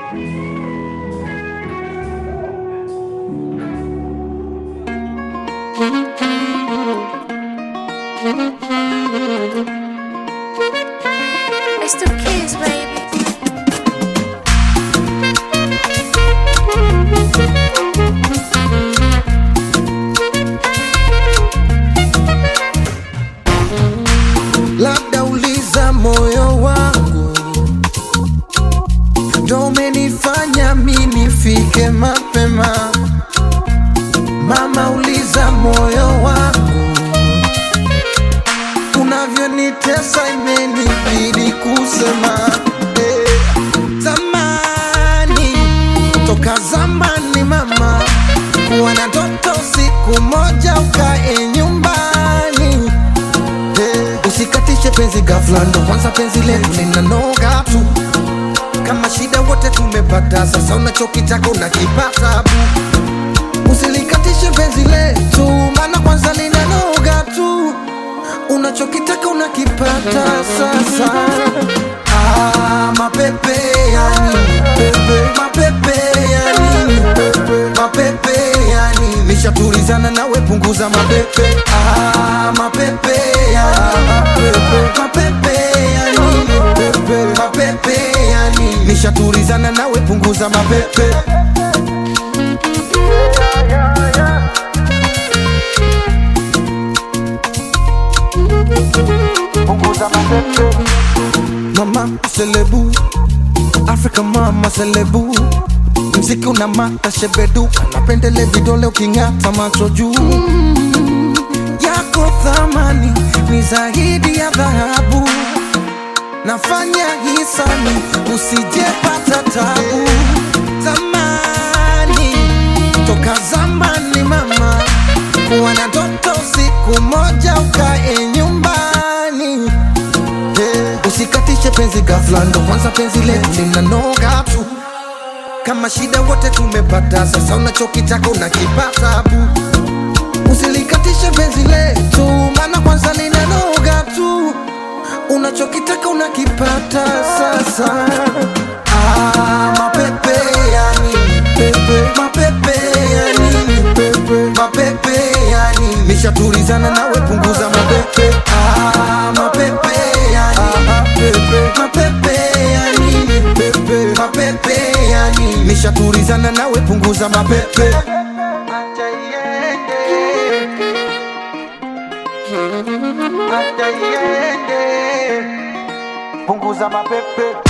It's the kids, baby. labda uliza moyo wangu ndo umenifanya mi nifike mapema mama uliza moyo wangu unavyonitesa imenibidi kusema eh. zamani toka zamani mama kuwa na toto siku moja ukae nyumbani Eh, usikatishe penzi ghafla, ndo kwanza penzi letu linanoga tu. Kama shida wote tumepata, sasa unachokitaka unakipata bu. Usilikatishe penzi letu, maana kwanza linanoga tu. Unachokitaka unakipata sasa. Ah, mapepe ya nini pepe, mapepe ya nini pepe, mapepe ya nini? Nishatulizana nawe, punguza mapepe. Ah, mapepe ya mapepe, mapepe ya nini pepe, mapepe ya nini? Nishatulizana nawe, punguza mapepe. Mama selebu, Africa mama selebu, mziki una mata shebeduka, napendele vidole uking'ata macho juu yako thamani ni zaidi ya dhahabu, nafanya hisani usijepata tabu. Zamani toka zamani mama, kuwa na toto siku moja ukae nyumbani Eh, usikatishe penzi ghafla, ndo kwanza penzi letu linanoga tu. Kama shida wote tumepata, sasa unachokitaka unakipata bu. Usilikatishe penzi letu, maana kwanza linanoga tu. Unachokitaka unakipata sasa. Ah, mapepe ya nini pepe, mapepe ya nini pepe, mapepe ya nini? Nishatulizana nawe, punguza mapepe. Ah, mapepe ya nini pepe, mapepe ya nini pepe, mapepe ya nini? Nishatulizana nawe, punguza mapepe. Acha iende. Acha iende. Punguza mapepe